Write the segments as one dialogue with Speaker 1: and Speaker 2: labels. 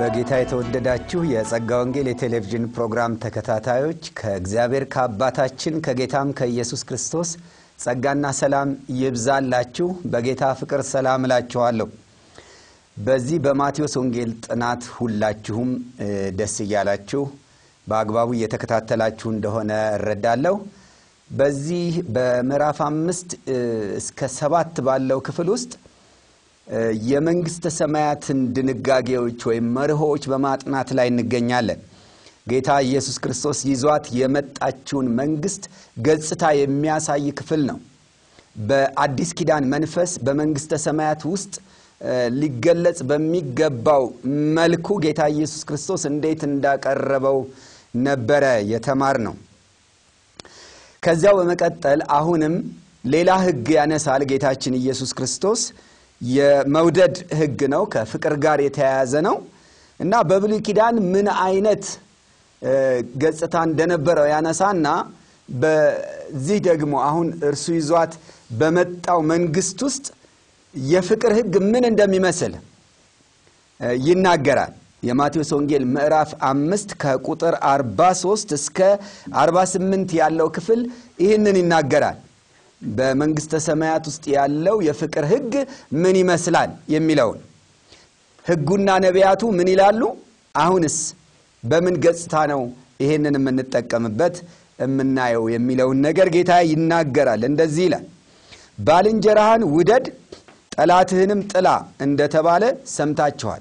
Speaker 1: በጌታ የተወደዳችሁ የጸጋ ወንጌል የቴሌቪዥን ፕሮግራም ተከታታዮች ከእግዚአብሔር ከአባታችን ከጌታም ከኢየሱስ ክርስቶስ ጸጋና ሰላም ይብዛላችሁ። በጌታ ፍቅር ሰላም እላችኋለሁ። በዚህ በማቴዎስ ወንጌል ጥናት ሁላችሁም ደስ እያላችሁ በአግባቡ እየተከታተላችሁ እንደሆነ እረዳለሁ። በዚህ በምዕራፍ አምስት እስከ ሰባት ባለው ክፍል ውስጥ የመንግሥተ ሰማያትን ድንጋጌዎች ወይም መርሆዎች በማጥናት ላይ እንገኛለን። ጌታ ኢየሱስ ክርስቶስ ይዟት የመጣችውን መንግሥት ገጽታ የሚያሳይ ክፍል ነው። በአዲስ ኪዳን መንፈስ በመንግሥተ ሰማያት ውስጥ ሊገለጽ በሚገባው መልኩ ጌታ ኢየሱስ ክርስቶስ እንዴት እንዳቀረበው ነበረ የተማር ነው። ከዚያው በመቀጠል አሁንም ሌላ ሕግ ያነሳል ጌታችን ኢየሱስ ክርስቶስ የመውደድ ሕግ ነው። ከፍቅር ጋር የተያያዘ ነው እና በብሉይ ኪዳን ምን አይነት ገጽታ እንደነበረው ያነሳና በዚህ ደግሞ አሁን እርሱ ይዟት በመጣው መንግሥት ውስጥ የፍቅር ሕግ ምን እንደሚመስል ይናገራል። የማቴዎስ ወንጌል ምዕራፍ አምስት ከቁጥር 43 እስከ 48 ያለው ክፍል ይህንን ይናገራል። በመንግሥተ ሰማያት ውስጥ ያለው የፍቅር ሕግ ምን ይመስላል የሚለውን ሕጉና ነቢያቱ ምን ይላሉ? አሁንስ በምን ገጽታ ነው ይሄንን የምንጠቀምበት የምናየው የሚለውን ነገር ጌታ ይናገራል። እንደዚህ ይላል፣ ባልንጀራህን ውደድ ጠላትህንም ጥላ እንደተባለ ሰምታችኋል።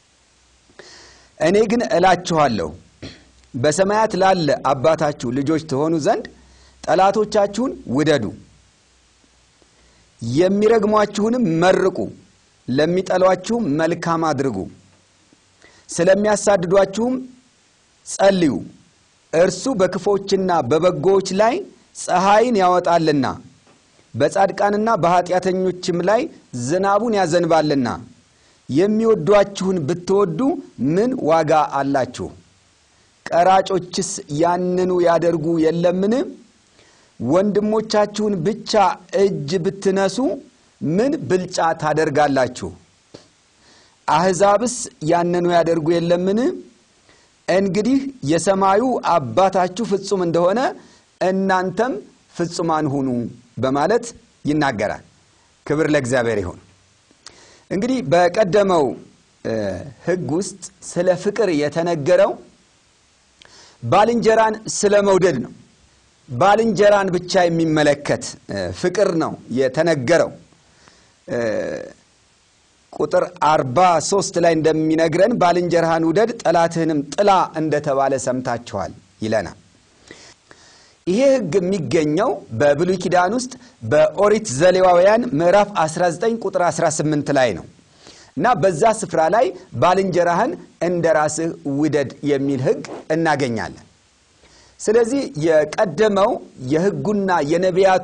Speaker 1: እኔ ግን እላችኋለሁ በሰማያት ላለ አባታችሁ ልጆች ትሆኑ ዘንድ ጠላቶቻችሁን ውደዱ፣ የሚረግሟችሁንም መርቁ፣ ለሚጠሏችሁም መልካም አድርጉ፣ ስለሚያሳድዷችሁም ጸልዩ። እርሱ በክፎችና በበጎዎች ላይ ፀሐይን ያወጣልና በጻድቃንና በኃጢአተኞችም ላይ ዝናቡን ያዘንባልና። የሚወዷችሁን ብትወዱ ምን ዋጋ አላችሁ? ቀራጮችስ ያንኑ ያደርጉ የለምን? ወንድሞቻችሁን ብቻ እጅ ብትነሱ ምን ብልጫ ታደርጋላችሁ? አሕዛብስ ያንኑ ያደርጉ የለምን? እንግዲህ የሰማዩ አባታችሁ ፍጹም እንደሆነ እናንተም ፍጹማን ሁኑ በማለት ይናገራል። ክብር ለእግዚአብሔር ይሁን። እንግዲህ በቀደመው ሕግ ውስጥ ስለ ፍቅር የተነገረው ባልንጀራን ስለ መውደድ ነው። ባልንጀራን ብቻ የሚመለከት ፍቅር ነው የተነገረው። ቁጥር አርባ ሦስት ላይ እንደሚነግረን ባልንጀራህን ውደድ ጠላትህንም ጥላ እንደተባለ ሰምታችኋል ይለናል። ይሄ ሕግ የሚገኘው በብሉይ ኪዳን ውስጥ በኦሪት ዘሌዋውያን ምዕራፍ 19 ቁጥር 18 ላይ ነው እና በዛ ስፍራ ላይ ባልንጀራህን እንደ ራስህ ውደድ የሚል ሕግ እናገኛለን። ስለዚህ የቀደመው የሕጉና የነቢያቱ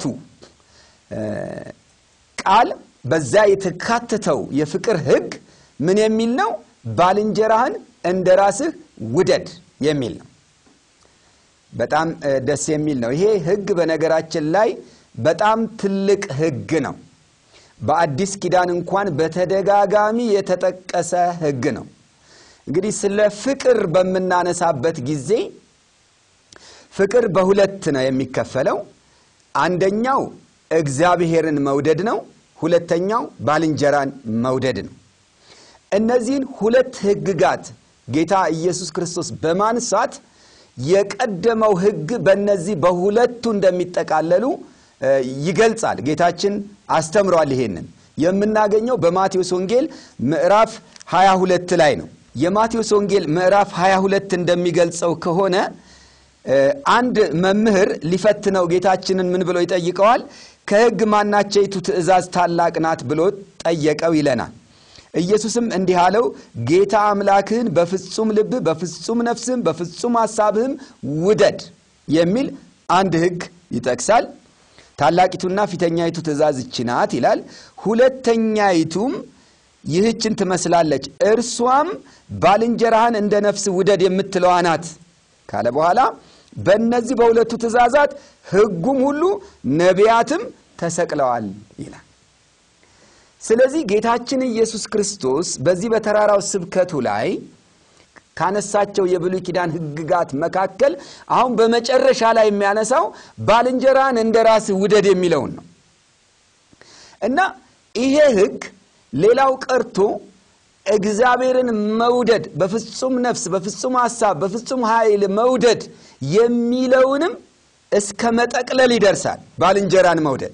Speaker 1: ቃል በዛ የተካተተው የፍቅር ሕግ ምን የሚል ነው? ባልንጀራህን እንደ ራስህ ውደድ የሚል ነው። በጣም ደስ የሚል ነው። ይሄ ሕግ በነገራችን ላይ በጣም ትልቅ ሕግ ነው። በአዲስ ኪዳን እንኳን በተደጋጋሚ የተጠቀሰ ሕግ ነው። እንግዲህ ስለ ፍቅር በምናነሳበት ጊዜ ፍቅር በሁለት ነው የሚከፈለው። አንደኛው እግዚአብሔርን መውደድ ነው። ሁለተኛው ባልንጀራን መውደድ ነው። እነዚህን ሁለት ሕግጋት ጌታ ኢየሱስ ክርስቶስ በማንሳት የቀደመው ሕግ በእነዚህ በሁለቱ እንደሚጠቃለሉ ይገልጻል። ጌታችን አስተምሯል። ይሄንን የምናገኘው በማቴዎስ ወንጌል ምዕራፍ 22 ላይ ነው። የማቴዎስ ወንጌል ምዕራፍ 22 እንደሚገልጸው ከሆነ አንድ መምህር ሊፈትነው ጌታችንን ምን ብሎ ይጠይቀዋል? ከሕግ ማናቸይቱ ትእዛዝ ታላቅ ናት ብሎ ጠየቀው ይለናል። ኢየሱስም እንዲህ አለው፣ ጌታ አምላክህን በፍጹም ልብህ፣ በፍጹም ነፍስህም፣ በፍጹም ሐሳብህም ውደድ የሚል አንድ ሕግ ይጠቅሳል። ታላቂቱና ፊተኛይቱ ትእዛዝ ይህች ናት ይላል። ሁለተኛይቱም ይህችን ትመስላለች፣ እርሷም ባልንጀራህን እንደ ነፍስ ውደድ የምትለዋ ናት ካለ በኋላ በእነዚህ በሁለቱ ትእዛዛት ሕጉም ሁሉ ነቢያትም ተሰቅለዋል ይላል። ስለዚህ ጌታችን ኢየሱስ ክርስቶስ በዚህ በተራራው ስብከቱ ላይ ካነሳቸው የብሉይ ኪዳን ሕግጋት መካከል አሁን በመጨረሻ ላይ የሚያነሳው ባልንጀራን እንደ ራስህ ውደድ የሚለውን ነው እና ይሄ ሕግ ሌላው ቀርቶ እግዚአብሔርን መውደድ በፍጹም ነፍስ፣ በፍጹም ሐሳብ፣ በፍጹም ኃይል መውደድ የሚለውንም እስከ መጠቅለል ይደርሳል። ባልንጀራን መውደድ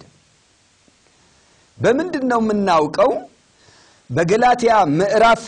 Speaker 1: በምንድን ነው የምናውቀው? በገላትያ ምዕራፍ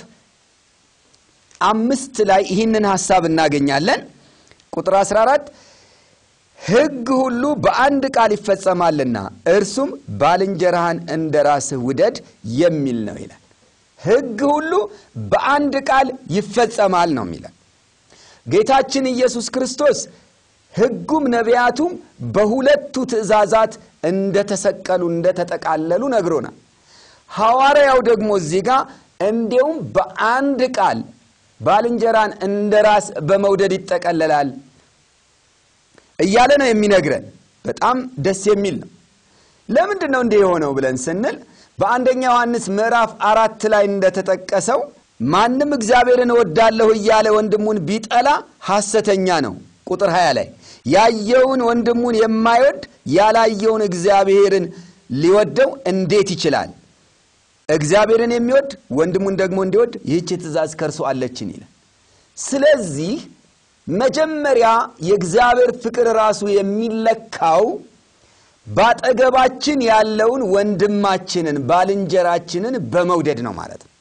Speaker 1: አምስት ላይ ይህንን ሐሳብ እናገኛለን። ቁጥር 14 ሕግ ሁሉ በአንድ ቃል ይፈጸማልና እርሱም ባልንጀራህን እንደ ራስህ ውደድ የሚል ነው ይላል። ሕግ ሁሉ በአንድ ቃል ይፈጸማል ነው የሚለን ጌታችን ኢየሱስ ክርስቶስ ሕጉም ነቢያቱም በሁለቱ ትእዛዛት እንደተሰቀሉ እንደተጠቃለሉ ነግሮናል። ሐዋርያው ደግሞ እዚህ ጋር እንዲያውም በአንድ ቃል ባልንጀራን እንደ ራስ በመውደድ ይጠቀለላል እያለ ነው የሚነግረን። በጣም ደስ የሚል ነው። ለምንድን ነው እንዲህ የሆነው ብለን ስንል በአንደኛ ዮሐንስ ምዕራፍ አራት ላይ እንደተጠቀሰው ማንም እግዚአብሔርን እወዳለሁ እያለ ወንድሙን ቢጠላ ሐሰተኛ ነው። ቁጥር 20 ላይ ያየውን ወንድሙን የማይወድ ያላየውን እግዚአብሔርን ሊወደው እንዴት ይችላል? እግዚአብሔርን የሚወድ ወንድሙን ደግሞ እንዲወድ ይህች ትእዛዝ ከእርሱ አለችን ይላል። ስለዚህ መጀመሪያ የእግዚአብሔር ፍቅር ራሱ የሚለካው ባጠገባችን ያለውን ወንድማችንን ባልንጀራችንን በመውደድ ነው ማለት ነው።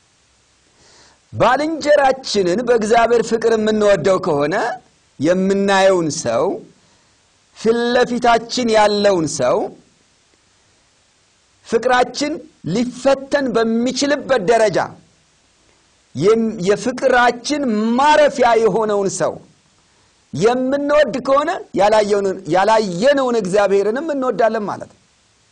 Speaker 1: ባልንጀራችንን በእግዚአብሔር ፍቅር የምንወደው ከሆነ የምናየውን ሰው ፊት ለፊታችን ያለውን ሰው ፍቅራችን ሊፈተን በሚችልበት ደረጃ የፍቅራችን ማረፊያ የሆነውን ሰው የምንወድ ከሆነ ያላየነውን እግዚአብሔርንም እንወዳለን ማለት ነው።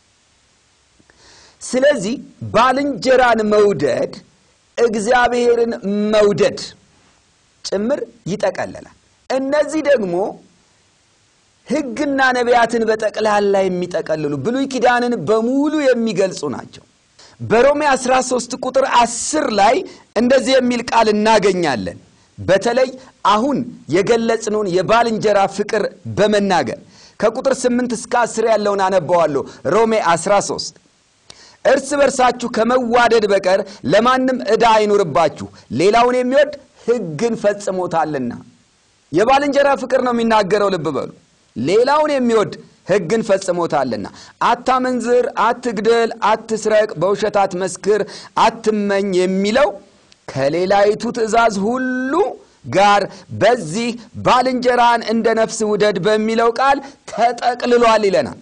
Speaker 1: ስለዚህ ባልንጀራን መውደድ እግዚአብሔርን መውደድ ጭምር ይጠቀለላል። እነዚህ ደግሞ ሕግና ነቢያትን በጠቅላላ የሚጠቀልሉ ብሉይ ኪዳንን በሙሉ የሚገልጹ ናቸው። በሮሜ 13 ቁጥር 10 ላይ እንደዚህ የሚል ቃል እናገኛለን። በተለይ አሁን የገለጽነውን የባልንጀራ ፍቅር በመናገር ከቁጥር 8 እስከ 10 ያለውን አነባዋለሁ። ሮሜ 13 እርስ በርሳችሁ ከመዋደድ በቀር ለማንም ዕዳ አይኑርባችሁ፣ ሌላውን የሚወድ ሕግን ፈጽሞታልና። የባልንጀራ ፍቅር ነው የሚናገረው። ልብ በሉ። ሌላውን የሚወድ ሕግን ፈጽሞታልና። አታመንዝር፣ አትግደል፣ አትስረቅ፣ በውሸት አትመስክር፣ አትመኝ የሚለው ከሌላይቱ ትእዛዝ ሁሉ ጋር በዚህ ባልንጀራን እንደ ነፍስ ውደድ በሚለው ቃል ተጠቅልሏል ይለናል።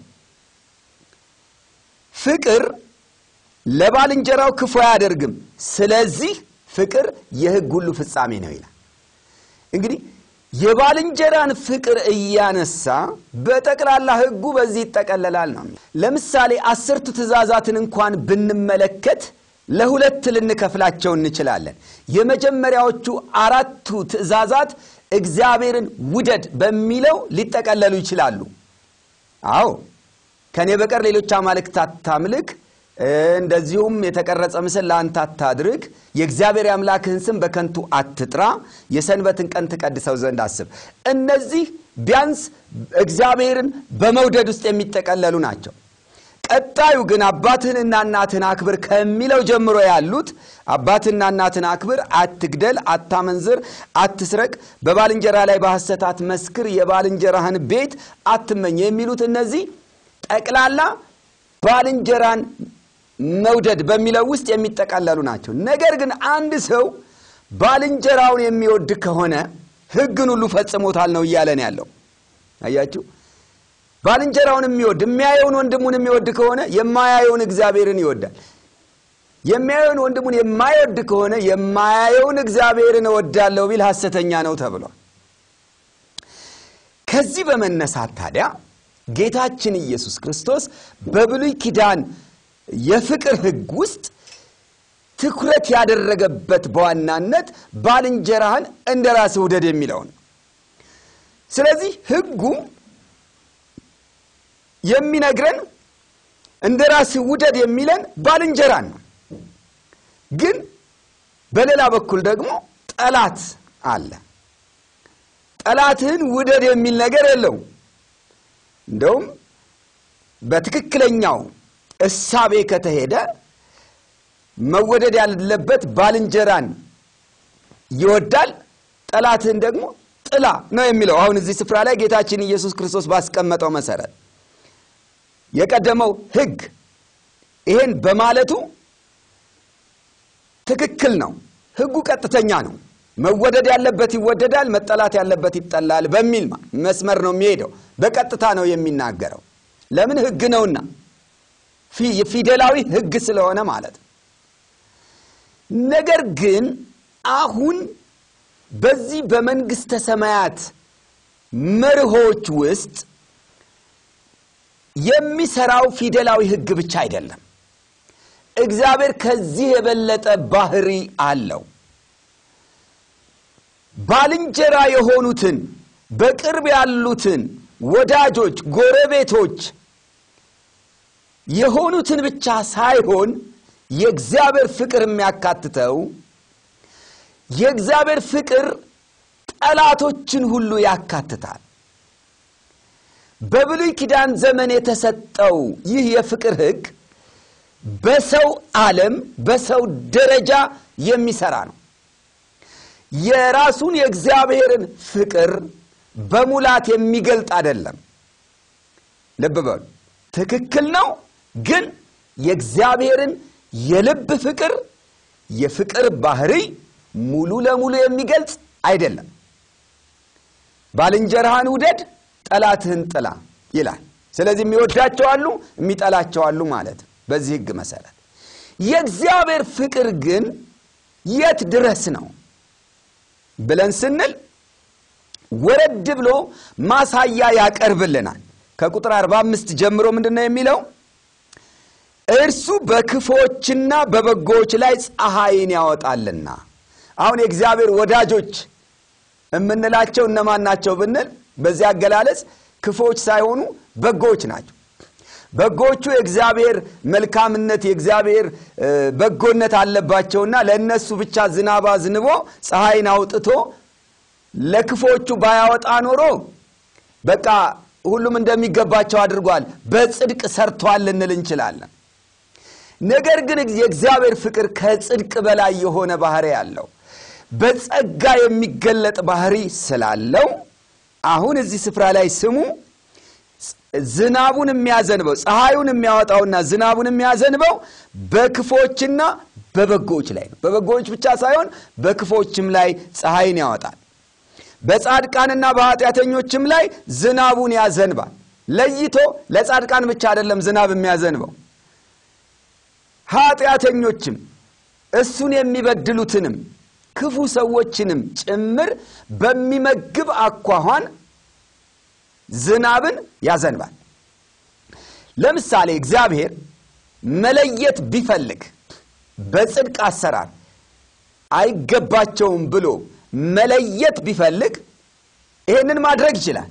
Speaker 1: ፍቅር ለባልንጀራው ክፉ አያደርግም፣ ስለዚህ ፍቅር የሕግ ሁሉ ፍጻሜ ነው ይላል። እንግዲህ የባልንጀራን ፍቅር እያነሳ በጠቅላላ ሕጉ በዚህ ይጠቀለላል ነው። ለምሳሌ አስርቱ ትእዛዛትን እንኳን ብንመለከት ለሁለት ልንከፍላቸው እንችላለን። የመጀመሪያዎቹ አራቱ ትእዛዛት እግዚአብሔርን ውደድ በሚለው ሊጠቀለሉ ይችላሉ። አዎ ከእኔ በቀር ሌሎች አማልክት አታምልክ፣ እንደዚሁም የተቀረጸ ምስል ለአንተ አታድርግ፣ የእግዚአብሔር የአምላክህን ስም በከንቱ አትጥራ፣ የሰንበትን ቀን ትቀድሰው ዘንድ አስብ። እነዚህ ቢያንስ እግዚአብሔርን በመውደድ ውስጥ የሚጠቀለሉ ናቸው። ቀጣዩ ግን አባትህንና እናትህን አክብር ከሚለው ጀምሮ ያሉት አባትህና እናትህን አክብር፣ አትግደል፣ አታመንዝር፣ አትስረቅ፣ በባልንጀራ ላይ በሐሰት አትመስክር፣ የባልንጀራህን ቤት አትመኝ የሚሉት እነዚህ ጠቅላላ ባልንጀራን መውደድ በሚለው ውስጥ የሚጠቃለሉ ናቸው። ነገር ግን አንድ ሰው ባልንጀራውን የሚወድ ከሆነ ሕግን ሁሉ ፈጽሞታል ነው እያለን ያለው አያችሁ። ባልንጀራውን የሚወድ የሚያየውን ወንድሙን የሚወድ ከሆነ የማያየውን እግዚአብሔርን ይወዳል። የሚያየውን ወንድሙን የማይወድ ከሆነ የማያየውን እግዚአብሔርን እወዳለሁ ቢል ሐሰተኛ ነው ተብሏል። ከዚህ በመነሳት ታዲያ ጌታችን ኢየሱስ ክርስቶስ በብሉይ ኪዳን የፍቅር ሕግ ውስጥ ትኩረት ያደረገበት በዋናነት ባልንጀራህን እንደ ራስህ ውደድ የሚለው ነው። ስለዚህ ሕጉ የሚነግረን እንደ ራስህ ውደድ የሚለን ባልንጀራን ነው። ግን በሌላ በኩል ደግሞ ጠላት አለ። ጠላትህን ውደድ የሚል ነገር የለውም። እንደውም በትክክለኛው እሳቤ ከተሄደ መወደድ ያለበት ባልንጀራን ይወዳል፣ ጠላትህን ደግሞ ጥላ ነው የሚለው። አሁን እዚህ ስፍራ ላይ ጌታችን ኢየሱስ ክርስቶስ ባስቀመጠው መሰረት የቀደመው ሕግ ይሄን በማለቱ ትክክል ነው። ሕጉ ቀጥተኛ ነው። መወደድ ያለበት ይወደዳል፣ መጠላት ያለበት ይጠላል በሚል መስመር ነው የሚሄደው። በቀጥታ ነው የሚናገረው። ለምን ሕግ ነውና፣ ፊደላዊ ሕግ ስለሆነ ማለት ነው። ነገር ግን አሁን በዚህ በመንግሥተ ሰማያት መርሆች ውስጥ የሚሰራው ፊደላዊ ሕግ ብቻ አይደለም። እግዚአብሔር ከዚህ የበለጠ ባህሪ አለው። ባልንጀራ የሆኑትን በቅርብ ያሉትን ወዳጆች፣ ጎረቤቶች የሆኑትን ብቻ ሳይሆን የእግዚአብሔር ፍቅር የሚያካትተው የእግዚአብሔር ፍቅር ጠላቶችን ሁሉ ያካትታል። በብሉይ ኪዳን ዘመን የተሰጠው ይህ የፍቅር ሕግ በሰው ዓለም በሰው ደረጃ የሚሰራ ነው። የራሱን የእግዚአብሔርን ፍቅር በሙላት የሚገልጥ አይደለም። ልብ በሉ፣ ትክክል ነው። ግን የእግዚአብሔርን የልብ ፍቅር የፍቅር ባህሪ ሙሉ ለሙሉ የሚገልጽ አይደለም። ባልንጀራህን ውደድ፣ ጠላትህን ጥላ ይላል። ስለዚህ የሚወዳቸው አሉ፣ የሚጠላቸው አሉ ማለት ነው። በዚህ ሕግ መሰረት የእግዚአብሔር ፍቅር ግን የት ድረስ ነው ብለን ስንል ወረድ ብሎ ማሳያ ያቀርብልናል። ከቁጥር 45 ጀምሮ ምንድን ነው የሚለው? እርሱ በክፎችና በበጎዎች ላይ ፀሐይን ያወጣልና። አሁን የእግዚአብሔር ወዳጆች የምንላቸው እነማን ናቸው ብንል በዚህ አገላለጽ ክፎች ሳይሆኑ በጎዎች ናቸው። በጎቹ የእግዚአብሔር መልካምነት የእግዚአብሔር በጎነት አለባቸውና ለእነሱ ብቻ ዝናብ አዝንቦ ፀሐይን አውጥቶ ለክፎቹ ባያወጣ ኖሮ በቃ ሁሉም እንደሚገባቸው አድርጓል፣ በጽድቅ ሰርቷል ልንል እንችላለን። ነገር ግን የእግዚአብሔር ፍቅር ከጽድቅ በላይ የሆነ ባህሪ ያለው በጸጋ የሚገለጥ ባህሪ ስላለው አሁን እዚህ ስፍራ ላይ ስሙ ዝናቡን የሚያዘንበው ፀሐዩን የሚያወጣውና ዝናቡን የሚያዘንበው በክፎችና በበጎዎች ላይ ነው። በበጎዎች ብቻ ሳይሆን በክፎችም ላይ ፀሐይን ያወጣል። በጻድቃንና በኃጢአተኞችም ላይ ዝናቡን ያዘንባል። ለይቶ ለጻድቃን ብቻ አይደለም ዝናብ የሚያዘንበው ኃጢአተኞችም እሱን የሚበድሉትንም ክፉ ሰዎችንም ጭምር በሚመግብ አኳኋን ዝናብን ያዘንባል። ለምሳሌ እግዚአብሔር መለየት ቢፈልግ በጽድቅ አሰራር አይገባቸውም ብሎ መለየት ቢፈልግ ይህንን ማድረግ ይችላል።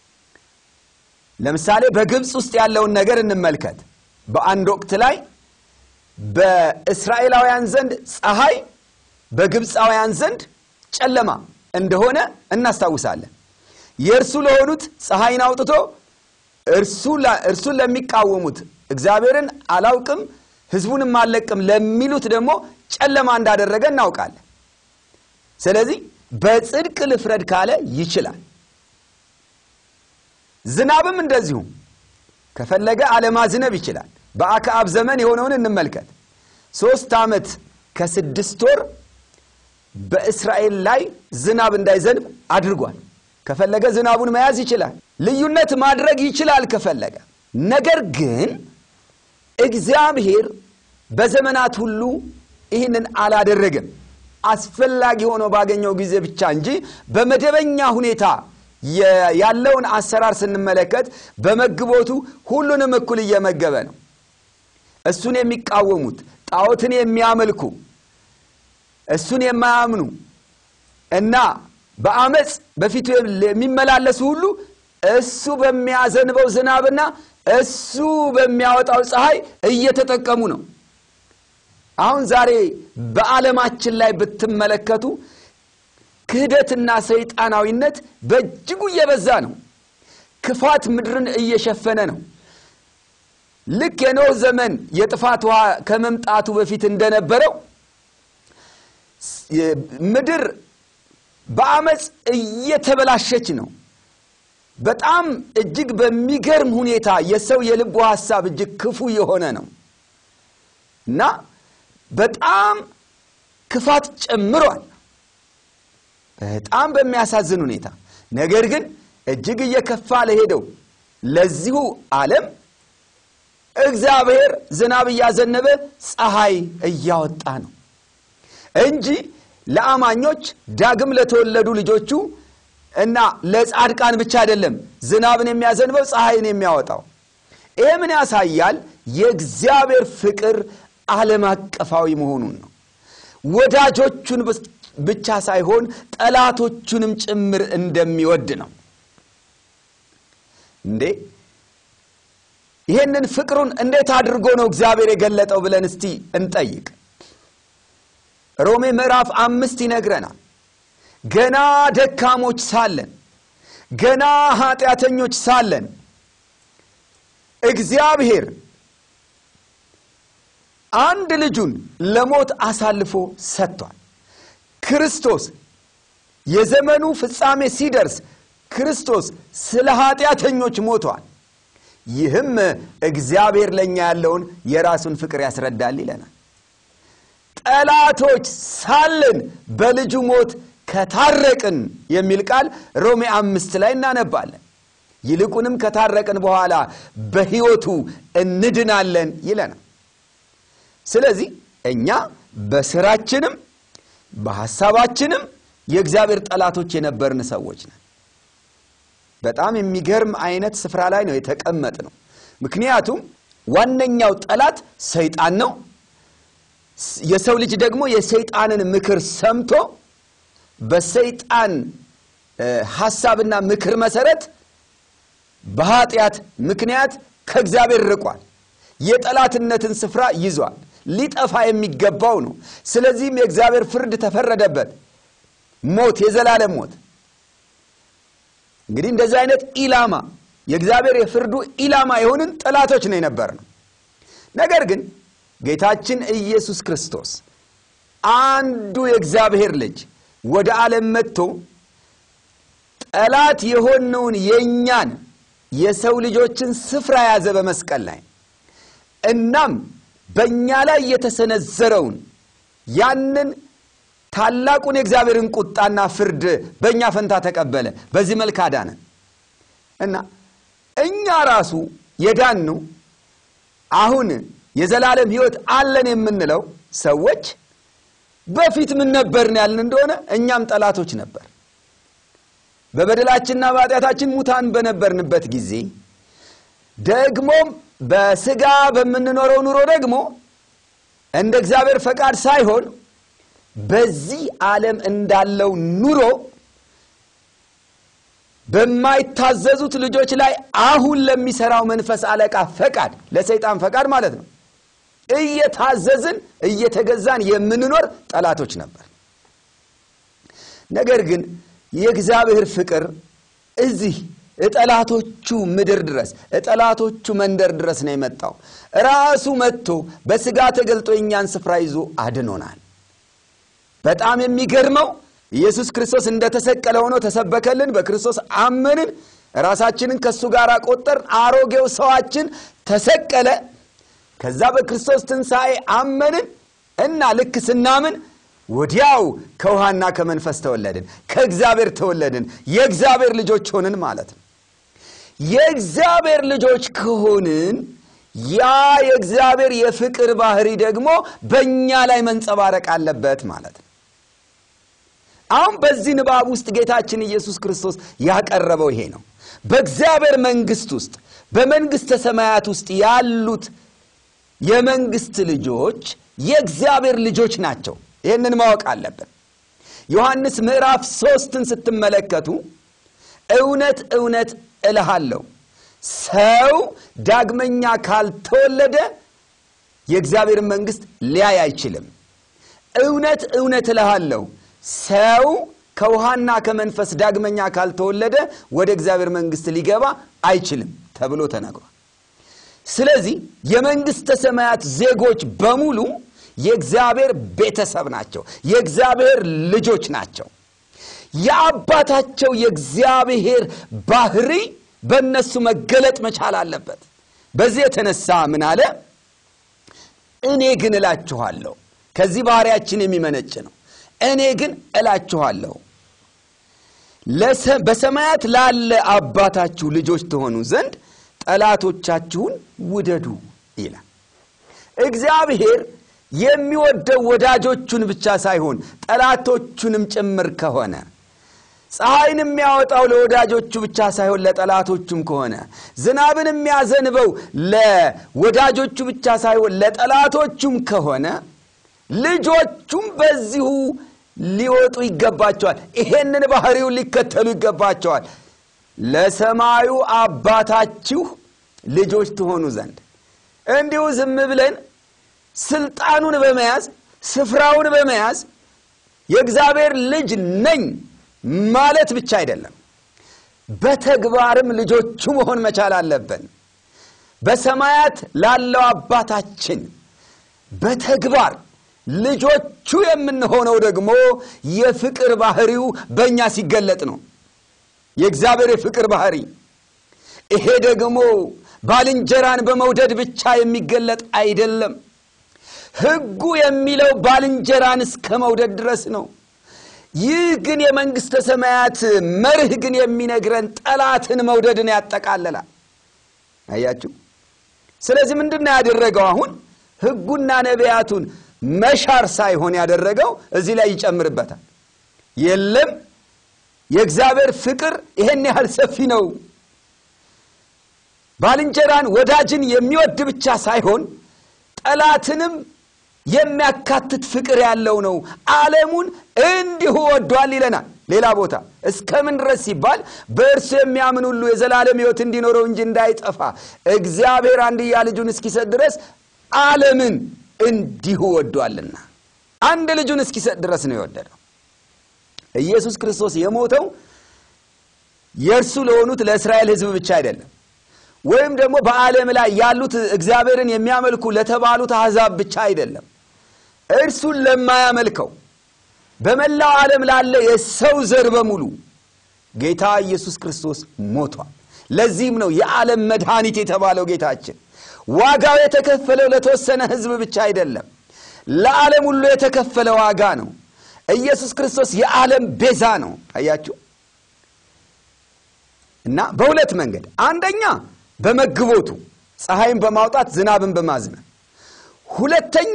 Speaker 1: ለምሳሌ በግብፅ ውስጥ ያለውን ነገር እንመልከት። በአንድ ወቅት ላይ በእስራኤላውያን ዘንድ ፀሐይ፣ በግብፃውያን ዘንድ ጨለማ እንደሆነ እናስታውሳለን። የእርሱ ለሆኑት ፀሐይን አውጥቶ እርሱን ለሚቃወሙት እግዚአብሔርን አላውቅም ሕዝቡንም አልለቅም ለሚሉት ደግሞ ጨለማ እንዳደረገ እናውቃለን። ስለዚህ በጽድቅ ልፍረድ ካለ ይችላል። ዝናብም እንደዚሁ ከፈለገ አለማዝነብ ይችላል። በአክዓብ ዘመን የሆነውን እንመልከት። ሦስት ዓመት ከስድስት ወር በእስራኤል ላይ ዝናብ እንዳይዘንብ አድርጓል። ከፈለገ ዝናቡን መያዝ ይችላል። ልዩነት ማድረግ ይችላል ከፈለገ። ነገር ግን እግዚአብሔር በዘመናት ሁሉ ይህንን አላደረገም። አስፈላጊ ሆኖ ባገኘው ጊዜ ብቻ እንጂ በመደበኛ ሁኔታ ያለውን አሰራር ስንመለከት በመግቦቱ ሁሉንም እኩል እየመገበ ነው። እሱን የሚቃወሙት ጣዖትን የሚያመልኩ እሱን የማያምኑ እና በአመፅ በፊቱ የሚመላለሱ ሁሉ እሱ በሚያዘንበው ዝናብና እሱ በሚያወጣው ፀሐይ እየተጠቀሙ ነው። አሁን ዛሬ በዓለማችን ላይ ብትመለከቱ ክህደትና ሰይጣናዊነት በእጅጉ እየበዛ ነው። ክፋት ምድርን እየሸፈነ ነው። ልክ የኖህ ዘመን የጥፋት ውሃ ከመምጣቱ በፊት እንደነበረው ምድር በአመፅ እየተበላሸች ነው። በጣም እጅግ በሚገርም ሁኔታ የሰው የልቡ ሐሳብ እጅግ ክፉ የሆነ ነው እና በጣም ክፋት ጨምሯል፣ በጣም በሚያሳዝን ሁኔታ። ነገር ግን እጅግ እየከፋ ለሄደው ለዚሁ ዓለም እግዚአብሔር ዝናብ እያዘነበ ፀሐይ እያወጣ ነው እንጂ ለአማኞች ዳግም ለተወለዱ ልጆቹ እና ለጻድቃን ብቻ አይደለም ዝናብን የሚያዘንበው ፀሐይን የሚያወጣው። ይሄ ምን ያሳያል? የእግዚአብሔር ፍቅር ዓለም አቀፋዊ መሆኑን ነው። ወዳጆቹን ብቻ ሳይሆን ጠላቶቹንም ጭምር እንደሚወድ ነው። እንዴ ይህንን ፍቅሩን እንዴት አድርጎ ነው እግዚአብሔር የገለጠው ብለን እስቲ እንጠይቅ። ሮሜ ምዕራፍ አምስት ይነግረናል። ገና ደካሞች ሳለን፣ ገና ኃጢአተኞች ሳለን እግዚአብሔር አንድ ልጁን ለሞት አሳልፎ ሰጥቷል። ክርስቶስ የዘመኑ ፍጻሜ ሲደርስ ክርስቶስ ስለ ኃጢአተኞች ሞቷል። ይህም እግዚአብሔር ለእኛ ያለውን የራሱን ፍቅር ያስረዳል ይለናል። ጠላቶች ሳለን በልጁ ሞት ከታረቅን የሚል ቃል ሮሜ አምስት ላይ እናነባለን። ይልቁንም ከታረቅን በኋላ በሕይወቱ እንድናለን ይለናል። ስለዚህ እኛ በስራችንም በሐሳባችንም የእግዚአብሔር ጠላቶች የነበርን ሰዎች ነን። በጣም የሚገርም አይነት ስፍራ ላይ ነው የተቀመጥ ነው። ምክንያቱም ዋነኛው ጠላት ሰይጣን ነው። የሰው ልጅ ደግሞ የሰይጣንን ምክር ሰምቶ በሰይጣን ሐሳብና ምክር መሰረት በኃጢአት ምክንያት ከእግዚአብሔር ርቋል። የጠላትነትን ስፍራ ይዟል። ሊጠፋ የሚገባው ነው። ስለዚህም የእግዚአብሔር ፍርድ ተፈረደበት፣ ሞት፣ የዘላለም ሞት። እንግዲህ እንደዚህ አይነት ኢላማ የእግዚአብሔር የፍርዱ ኢላማ የሆንን ጠላቶች ነው የነበር ነው። ነገር ግን ጌታችን ኢየሱስ ክርስቶስ አንዱ የእግዚአብሔር ልጅ ወደ ዓለም መጥቶ ጠላት የሆነውን የእኛን የሰው ልጆችን ስፍራ ያዘ በመስቀል ላይ እናም በእኛ ላይ የተሰነዘረውን ያንን ታላቁን የእግዚአብሔርን ቁጣና ፍርድ በእኛ ፈንታ ተቀበለ። በዚህ መልክ አዳነን እና እኛ ራሱ የዳንነው አሁን የዘላለም ሕይወት አለን የምንለው ሰዎች በፊት ምን ነበርን ያልን እንደሆነ እኛም ጠላቶች ነበር። በበደላችንና በኃጢአታችን ሙታን በነበርንበት ጊዜ ደግሞም በስጋ በምንኖረው ኑሮ ደግሞ እንደ እግዚአብሔር ፈቃድ ሳይሆን በዚህ ዓለም እንዳለው ኑሮ በማይታዘዙት ልጆች ላይ አሁን ለሚሰራው መንፈስ አለቃ ፈቃድ፣ ለሰይጣን ፈቃድ ማለት ነው እየታዘዝን እየተገዛን የምንኖር ጠላቶች ነበር። ነገር ግን የእግዚአብሔር ፍቅር እዚህ እጠላቶቹ ምድር ድረስ እጠላቶቹ መንደር ድረስ ነው የመጣው። ራሱ መጥቶ በሥጋ ተገልጦ የእኛን ስፍራ ይዞ አድኖናል። በጣም የሚገርመው ኢየሱስ ክርስቶስ እንደተሰቀለ ሆኖ ተሰበከልን። በክርስቶስ አመንን፣ ራሳችንን ከእሱ ጋር ቆጠርን። አሮጌው ሰዋችን ተሰቀለ። ከዛ በክርስቶስ ትንሣኤ አመንን እና ልክ ስናምን ወዲያው ከውሃና ከመንፈስ ተወለድን፣ ከእግዚአብሔር ተወለድን፣ የእግዚአብሔር ልጆች ሆንን ማለት ነው። የእግዚአብሔር ልጆች ከሆንን ያ የእግዚአብሔር የፍቅር ባህሪ ደግሞ በእኛ ላይ መንጸባረቅ አለበት ማለት ነው። አሁን በዚህ ንባብ ውስጥ ጌታችን ኢየሱስ ክርስቶስ ያቀረበው ይሄ ነው። በእግዚአብሔር መንግሥት ውስጥ በመንግሥተ ሰማያት ውስጥ ያሉት የመንግሥት ልጆች የእግዚአብሔር ልጆች ናቸው። ይህንን ማወቅ አለብን። ዮሐንስ ምዕራፍ ሦስትን ስትመለከቱ እውነት እውነት እልሃለሁ ሰው ዳግመኛ ካልተወለደ የእግዚአብሔርን መንግሥት ሊያይ አይችልም። እውነት እውነት እልሃለሁ ሰው ከውሃና ከመንፈስ ዳግመኛ ካልተወለደ ወደ እግዚአብሔር መንግሥት ሊገባ አይችልም ተብሎ ተነግሯል። ስለዚህ የመንግሥተ ሰማያት ዜጎች በሙሉ የእግዚአብሔር ቤተሰብ ናቸው፣ የእግዚአብሔር ልጆች ናቸው። የአባታቸው የእግዚአብሔር ባህሪ በእነሱ መገለጥ መቻል አለበት። በዚህ የተነሳ ምን አለ? እኔ ግን እላችኋለሁ። ከዚህ ባህሪያችን የሚመነጭ ነው። እኔ ግን እላችኋለሁ በሰማያት ላለ አባታችሁ ልጆች ትሆኑ ዘንድ ጠላቶቻችሁን ውደዱ ይላል። እግዚአብሔር የሚወደው ወዳጆቹን ብቻ ሳይሆን ጠላቶቹንም ጭምር ከሆነ ፀሐይን የሚያወጣው ለወዳጆቹ ብቻ ሳይሆን ለጠላቶቹም ከሆነ ዝናብን የሚያዘንበው ለወዳጆቹ ብቻ ሳይሆን ለጠላቶቹም ከሆነ ልጆቹም በዚሁ ሊወጡ ይገባቸዋል። ይሄንን ባህሪውን ሊከተሉ ይገባቸዋል። ለሰማዩ አባታችሁ ልጆች ትሆኑ ዘንድ እንዲሁ ዝም ብለን ስልጣኑን በመያዝ ስፍራውን በመያዝ የእግዚአብሔር ልጅ ነኝ ማለት ብቻ አይደለም፣ በተግባርም ልጆቹ መሆን መቻል አለብን። በሰማያት ላለው አባታችን በተግባር ልጆቹ የምንሆነው ደግሞ የፍቅር ባህሪው በእኛ ሲገለጥ ነው። የእግዚአብሔር የፍቅር ባህሪ ይሄ ደግሞ ባልንጀራን በመውደድ ብቻ የሚገለጥ አይደለም። ሕጉ የሚለው ባልንጀራን እስከ መውደድ ድረስ ነው። ይህ ግን የመንግሥተ ሰማያት መርህ ግን የሚነግረን ጠላትን መውደድን ያጠቃልላል። አያችሁ። ስለዚህ ምንድን ነው ያደረገው? አሁን ሕጉና ነቢያቱን መሻር ሳይሆን ያደረገው እዚህ ላይ ይጨምርበታል። የለም የእግዚአብሔር ፍቅር ይሄን ያህል ሰፊ ነው። ባልንጀራን ወዳጅን የሚወድ ብቻ ሳይሆን ጠላትንም የሚያካትት ፍቅር ያለው ነው። ዓለሙን እንዲሁ ወዷል ይለናል። ሌላ ቦታ እስከምን ድረስ ሲባል በእርሱ የሚያምን ሁሉ የዘላለም ሕይወት እንዲኖረው እንጂ እንዳይጠፋ እግዚአብሔር አንድያ ልጁን እስኪሰጥ ድረስ ዓለምን እንዲሁ ወዷልና። አንድ ልጁን እስኪሰጥ ድረስ ነው የወደደው። ኢየሱስ ክርስቶስ የሞተው የእርሱ ለሆኑት ለእስራኤል ሕዝብ ብቻ አይደለም፣ ወይም ደግሞ በዓለም ላይ ያሉት እግዚአብሔርን የሚያመልኩ ለተባሉት አሕዛብ ብቻ አይደለም። እርሱን ለማያመልከው በመላው ዓለም ላለ የሰው ዘር በሙሉ ጌታ ኢየሱስ ክርስቶስ ሞቷል። ለዚህም ነው የዓለም መድኃኒት የተባለው ጌታችን። ዋጋው የተከፈለው ለተወሰነ ሕዝብ ብቻ አይደለም፣ ለዓለም ሁሉ የተከፈለ ዋጋ ነው። ኢየሱስ ክርስቶስ የዓለም ቤዛ ነው። አያችሁ እና በሁለት መንገድ አንደኛ በመግቦቱ ፀሐይን በማውጣት ዝናብን በማዝነብ፣ ሁለተኛ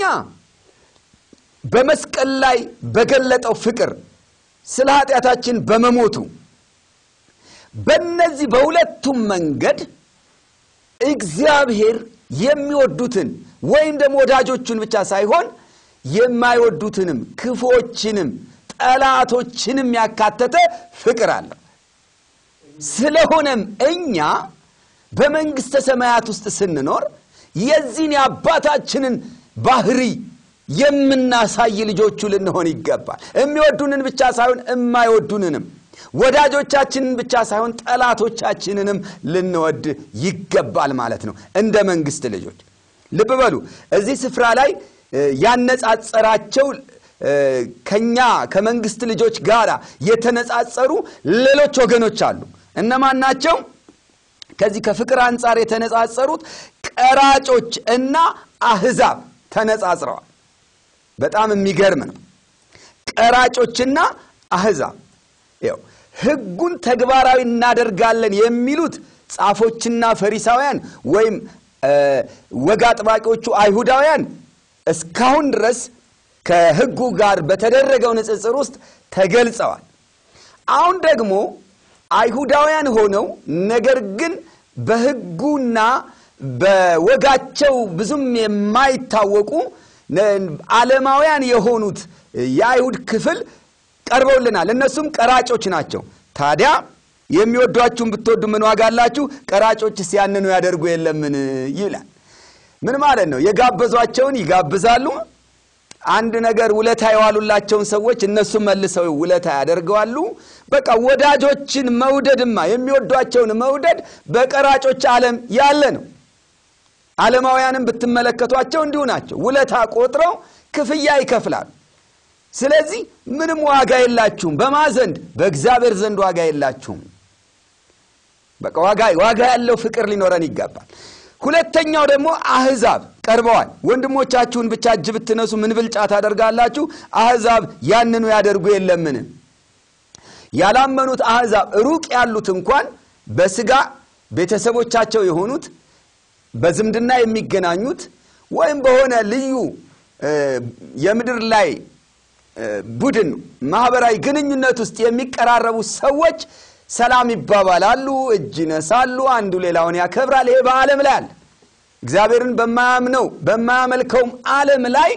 Speaker 1: በመስቀል ላይ በገለጠው ፍቅር ስለ ኃጢአታችን በመሞቱ በእነዚህ በሁለቱም መንገድ እግዚአብሔር የሚወዱትን ወይም ደግሞ ወዳጆቹን ብቻ ሳይሆን የማይወዱትንም ክፉዎችንም ጠላቶችንም ያካተተ ፍቅር አለው። ስለሆነም እኛ በመንግሥተ ሰማያት ውስጥ ስንኖር የዚህን የአባታችንን ባህሪ የምናሳይ ልጆቹ ልንሆን ይገባል። የሚወዱንን ብቻ ሳይሆን የማይወዱንንም ወዳጆቻችንን ብቻ ሳይሆን ጠላቶቻችንንም ልንወድ ይገባል ማለት ነው። እንደ መንግሥት ልጆች ልብ በሉ። እዚህ ስፍራ ላይ ያነጻጸራቸው ከኛ ከመንግሥት ልጆች ጋር የተነጻጸሩ ሌሎች ወገኖች አሉ። እነማን ናቸው? ከዚህ ከፍቅር አንጻር የተነጻጸሩት ቀራጮች እና አሕዛብ ተነጻጽረዋል። በጣም የሚገርም ነው። ቀራጮችና አሕዛብ ይኸው ሕጉን ተግባራዊ እናደርጋለን የሚሉት ጻፎችና ፈሪሳውያን ወይም ወግ አጥባቂዎቹ አይሁዳውያን እስካሁን ድረስ ከሕጉ ጋር በተደረገው ንጽጽር ውስጥ ተገልጸዋል። አሁን ደግሞ አይሁዳውያን ሆነው ነገር ግን በሕጉና በወጋቸው ብዙም የማይታወቁ ዓለማውያን የሆኑት የአይሁድ ክፍል ቀርበውልናል። እነሱም ቀራጮች ናቸው። ታዲያ የሚወዷችሁን ብትወዱ ምን ዋጋ አላችሁ? ቀራጮችስ ያንኑ ያደርጉ የለምን? ይላል። ምን ማለት ነው? የጋበዟቸውን ይጋብዛሉ፣ አንድ ነገር ውለታ የዋሉላቸውን ሰዎች እነሱም መልሰው ውለታ ያደርገዋሉ። በቃ ወዳጆችን መውደድማ የሚወዷቸውን መውደድ በቀራጮች ዓለም ያለ ነው። ዓለማውያንም ብትመለከቷቸው እንዲሁ ናቸው። ውለታ ቆጥረው ክፍያ ይከፍላሉ። ስለዚህ ምንም ዋጋ የላችሁም። በማ ዘንድ? በእግዚአብሔር ዘንድ ዋጋ የላችሁም። በቃ ዋጋ ዋጋ ያለው ፍቅር ሊኖረን ይገባል። ሁለተኛው ደግሞ አህዛብ ቀርበዋል። ወንድሞቻችሁን ብቻ እጅ ብትነሱ ምን ብልጫ ታደርጋላችሁ? አህዛብ ያንኑ ያደርጉ የለምን? ያላመኑት አህዛብ ሩቅ ያሉት እንኳን በስጋ ቤተሰቦቻቸው የሆኑት በዝምድና የሚገናኙት ወይም በሆነ ልዩ የምድር ላይ ቡድን ማህበራዊ ግንኙነት ውስጥ የሚቀራረቡ ሰዎች ሰላም ይባባላሉ፣ እጅ ይነሳሉ፣ አንዱ ሌላውን ያከብራል። ይሄ በዓለም ላይ አለ። እግዚአብሔርን በማያምነው በማያመልከውም ዓለም ላይ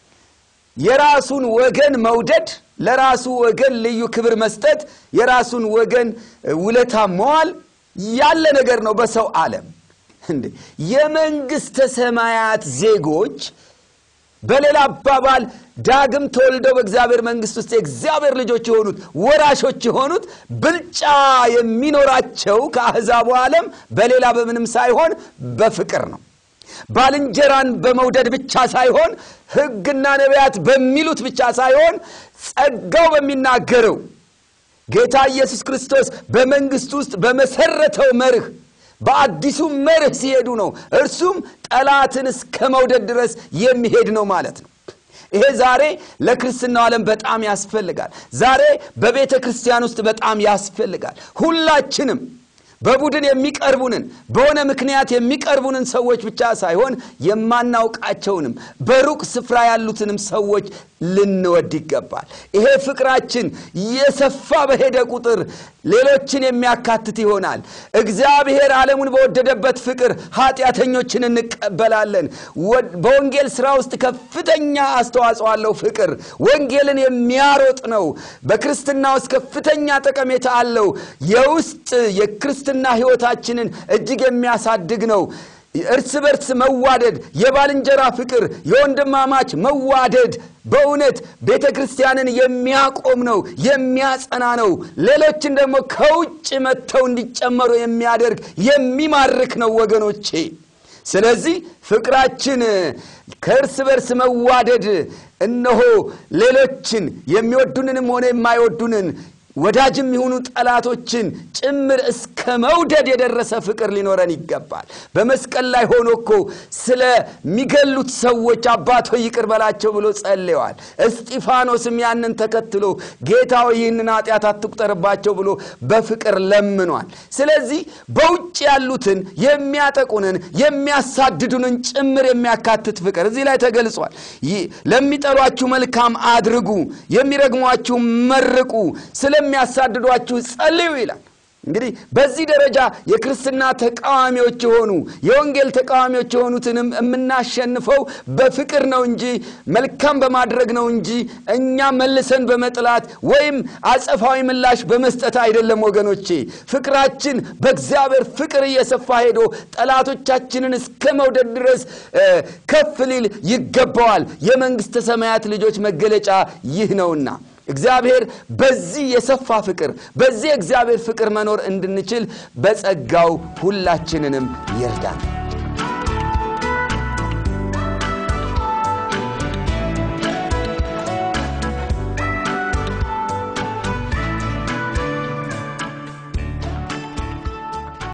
Speaker 1: የራሱን ወገን መውደድ፣ ለራሱ ወገን ልዩ ክብር መስጠት፣ የራሱን ወገን ውለታ መዋል ያለ ነገር ነው በሰው ዓለም። እንዴ የመንግሥተ ሰማያት ዜጎች በሌላ አባባል ዳግም ተወልደው በእግዚአብሔር መንግሥት ውስጥ የእግዚአብሔር ልጆች የሆኑት ወራሾች የሆኑት ብልጫ የሚኖራቸው ከአሕዛቡ ዓለም በሌላ በምንም ሳይሆን በፍቅር ነው። ባልንጀራን በመውደድ ብቻ ሳይሆን ሕግና ነቢያት በሚሉት ብቻ ሳይሆን ጸጋው በሚናገረው ጌታ ኢየሱስ ክርስቶስ በመንግሥት ውስጥ በመሰረተው መርህ በአዲሱ መርህ ሲሄዱ ነው። እርሱም ጠላትን እስከ መውደድ ድረስ የሚሄድ ነው ማለት ነው። ይሄ ዛሬ ለክርስትናው ዓለም በጣም ያስፈልጋል። ዛሬ በቤተ ክርስቲያን ውስጥ በጣም ያስፈልጋል። ሁላችንም በቡድን የሚቀርቡንን በሆነ ምክንያት የሚቀርቡንን ሰዎች ብቻ ሳይሆን የማናውቃቸውንም በሩቅ ስፍራ ያሉትንም ሰዎች ልንወድ ይገባል። ይሄ ፍቅራችን የሰፋ በሄደ ቁጥር ሌሎችን የሚያካትት ይሆናል። እግዚአብሔር ዓለሙን በወደደበት ፍቅር ኃጢአተኞችን እንቀበላለን። በወንጌል ሥራ ውስጥ ከፍተኛ አስተዋጽኦ አለው። ፍቅር ወንጌልን የሚያሮጥ ነው። በክርስትና ውስጥ ከፍተኛ ጠቀሜታ አለው። የውስጥ የክርስትና ሕይወታችንን እጅግ የሚያሳድግ ነው። እርስ በርስ መዋደድ፣ የባልንጀራ ፍቅር፣ የወንድማማች መዋደድ በእውነት ቤተ ክርስቲያንን የሚያቆም ነው፣ የሚያጸና ነው። ሌሎችን ደግሞ ከውጭ መጥተው እንዲጨመሩ የሚያደርግ የሚማርክ ነው ወገኖቼ። ስለዚህ ፍቅራችን ከእርስ በርስ መዋደድ እነሆ ሌሎችን የሚወዱንንም ሆነ የማይወዱንን ወዳጅም የሆኑ ጠላቶችን ጭምር እስከ መውደድ የደረሰ ፍቅር ሊኖረን ይገባል። በመስቀል ላይ ሆኖ እኮ ስለሚገሉት ሰዎች አባቶ ይቅር በላቸው ብሎ ጸልየዋል። እስጢፋኖስም ያንን ተከትሎ ጌታው ይህንን ኃጢአት አትቁጠርባቸው ብሎ በፍቅር ለምኗል። ስለዚህ በውጭ ያሉትን የሚያጠቁንን፣ የሚያሳድዱንን ጭምር የሚያካትት ፍቅር እዚህ ላይ ተገልጿል። ለሚጠሏችሁ መልካም አድርጉ፣ የሚረግሟችሁ መርቁ ስለሚያሳድዷችሁ ጸልዩ ይላል። እንግዲህ በዚህ ደረጃ የክርስትና ተቃዋሚዎች የሆኑ የወንጌል ተቃዋሚዎች የሆኑትንም የምናሸንፈው በፍቅር ነው እንጂ መልካም በማድረግ ነው እንጂ እኛ መልሰን በመጥላት ወይም አጸፋዊ ምላሽ በመስጠት አይደለም ወገኖቼ። ፍቅራችን በእግዚአብሔር ፍቅር እየሰፋ ሄዶ ጠላቶቻችንን እስከ መውደድ ድረስ ከፍ ሊል ይገባዋል። የመንግሥተ ሰማያት ልጆች መገለጫ ይህ ነውና እግዚአብሔር በዚህ የሰፋ ፍቅር በዚህ የእግዚአብሔር ፍቅር መኖር እንድንችል በጸጋው ሁላችንንም ይርዳል።